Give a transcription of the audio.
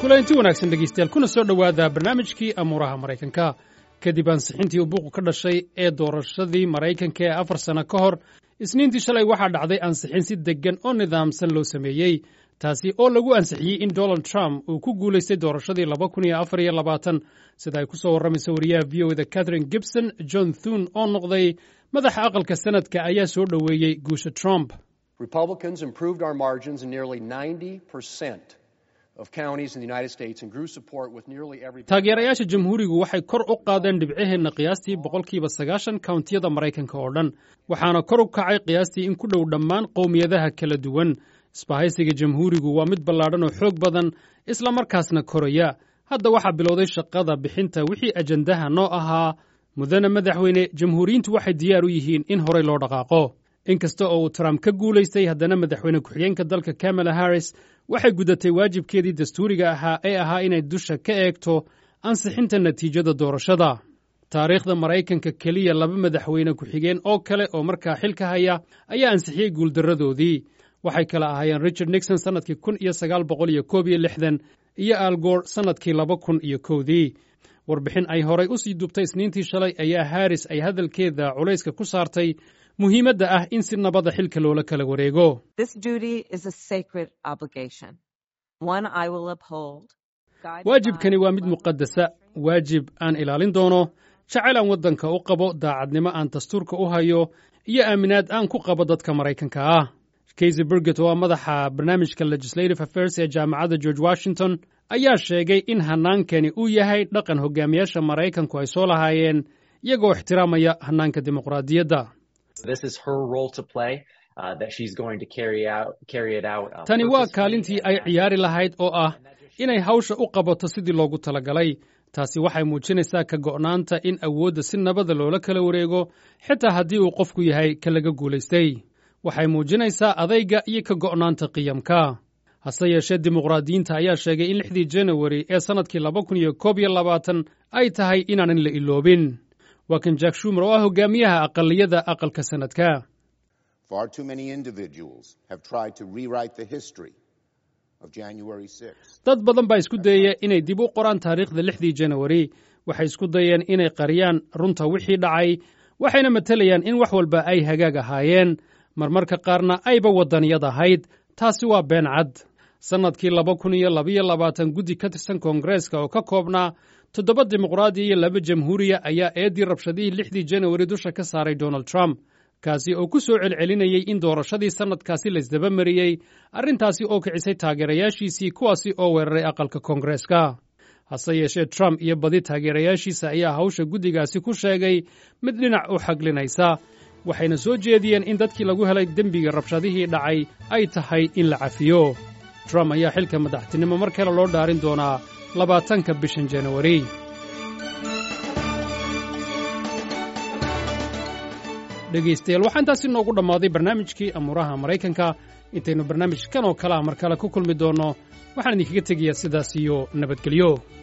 kulanti wanaagsan dhegeystayaal kuna soo dhowaada barnaamijkii amuuraha maraykanka kadib ansixintii uu buuqu ka dhashay ee doorashadii maraykanka ee afar sano ka hor isniintii shalay waxaa dhacday ansixin si deggan oo nidaamsan loo sameeyey taasi oo lagu ansixiyey in donald trump uu ku guulaystay doorashadii laba kun iyo afar iyo labaatan sida ay ku soo warramaysa wariyaha v o da catherine gibson john thune oo noqday madaxa aqalka sanadka ayaa soo dhoweeyey guusha trump Republicans improved our margins in nearly 90% of counties in the United States and grew support with nearly every. taageerayaasha jamhuurigu waxay kor u qaadeen dhibcaheenna qiyaastii boqolkiiba sagaashan kawntiyada maraykanka oo dhan waxaana kor u kacay qiyaastii in ku dhow dhammaan qowmiyadaha kala duwan isbahaysiga jamhuurigu waa mid ballaadhan oo xoog badan isla markaasna koraya hadda waxaa bilowday shaqada bixinta wixii ajandaha noo ahaa mudane madaxweyne jamhuuriyiintu waxay diyaar u yihiin in horey loo dhaqaaqo inkasta oo uu trump ka guulaystay haddana madaxweyne ku-xigeenka dalka kamala harris waxay gudatay waajibkeedii dastuuriga ahaa ee ahaa inay dusha ka eegto ansixinta natiijada doorashada taariikhda maraykanka keliya laba madaxweyne ku-xigeen oo kale oo markaa xilka haya ayaa ansixiyey guuldarradoodii waxay kala ahaayeen richard nixon sannadkii kun iyo sagaal boqol iyo koob iyo lixdan iyo algoor sannadkii laba kun iyo kowdii warbixin ay horay u sii dubtay isniintii shalay ayaa harris ay hadalkeeda culayska ku saartay muhiimadda ah in si nabada xilka loola kala wareego waajibkani waa mid muqadasa waajib aan ilaalin doono jacayl aan waddanka u qabo daacadnimo aan dastuurka u hayo iyo aaminaad aan ku qabo dadka maraykanka ah kaysy burget oo ah madaxa barnaamijka legislative affairs ee jaamacadda george washington ayaa sheegay in hannaankani uu yahay dhaqan hogaamiyaasha maraykanku ay soo lahaayeen iyagoo ixtiraamaya hannaanka dimuqraadiyadda tani waa kaalintii ay ciyaari lahayd oo ah inay hawsha u qabato sidii loogu talagalay taasi waxay muujinaysaa ka go'naanta in awoodda si nabada loola kala wareego xitaa haddii uu qofku yahay ka laga guulaystay waxay muujinaysaa adayga iyo ka go'naanta qiyamka hase yeeshee dimuqraadiyiinta ayaa sheegay in lixdii janawari ee sannadkii laba kun iyo koob iyo labaatan ay tahay inaanan la iloobin waa kan jack shumer oo ah hogaamiyaha aqaliyada aqalka sanadka dad badan baa isku dayaya inay dib u qoraan taariikhda lixdii janawari waxay isku dayeen inay qariyaan runta wixii dhacay waxayna matelayaan in wax walba ay hagaag ahaayeen marmarka qaarna ayba waddaniyad ahayd taasi waa been cad sannadkii laba kun iyo labaiyo labaatan guddi ka tirsan koongareeska oo ka koobnaa toddoba dimuqraadiya iyo laba jamhuuriya ayaa eeddii rabshadihii lixdii janawari dusha ka saaray donald trump kaasi oo ku soo celcelinayey in doorashadii sannadkaasi laysdaba mariyey arrintaasi oo kicisay taageerayaashiisii kuwaasi oo weeraray aqalka koongareeska hase yeeshee trump iyo badi taageerayaashiisa ayaa hawsha guddigaasi ku sheegay mid dhinac u xaglinaysa waxayna soo jeediyeen in dadkii lagu helay dembiga rabshadihii dhacay ay tahay in la cafiyo trump ayaa xilka madaxtinimo mar kale loo dhaarin doonaa labaatanka bishan janawari dhegaystayaal waxaa intaasi noogu dhammaaday barnaamijkii amuuraha maraykanka intaynu barnaamijkan oo kale ah mar kale ku kulmi doonno waxaan idinkaga tegayaa sidaas iyo nabadgelyo